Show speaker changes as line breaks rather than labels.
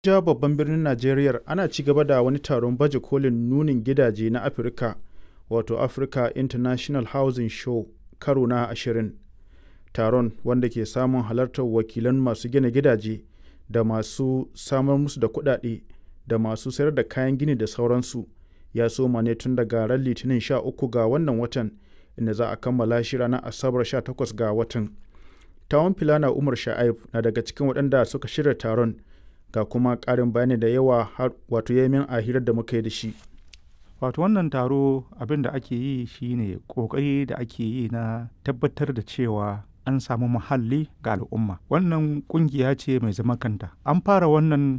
Abuja babban birnin Najeriya ana ci gaba da wani taron baje kolin nunin gidaje na Afirka wato Africa International Housing Show karo na ashirin. Taron wanda ke samun halartar wakilan masu gina gidaje da masu samar musu da kuɗaɗe da masu sayar da kayan gini da sauransu ya soma ne tun daga ran Litinin 13 ga wannan watan inda za a kammala shi ranar Asabar 18 ga watan. Tawon Filana Umar Sha'aib na daga cikin waɗanda suka shirya taron ga kuma ƙarin bayani da yawa wato yamin a hirar da muka yi da shi.
Wato wannan taro abin da ake yi shine ƙoƙari da ake yi na tabbatar da cewa an samu muhalli ga al'umma. Wannan ƙungiya ce mai zaman kanta. An fara wannan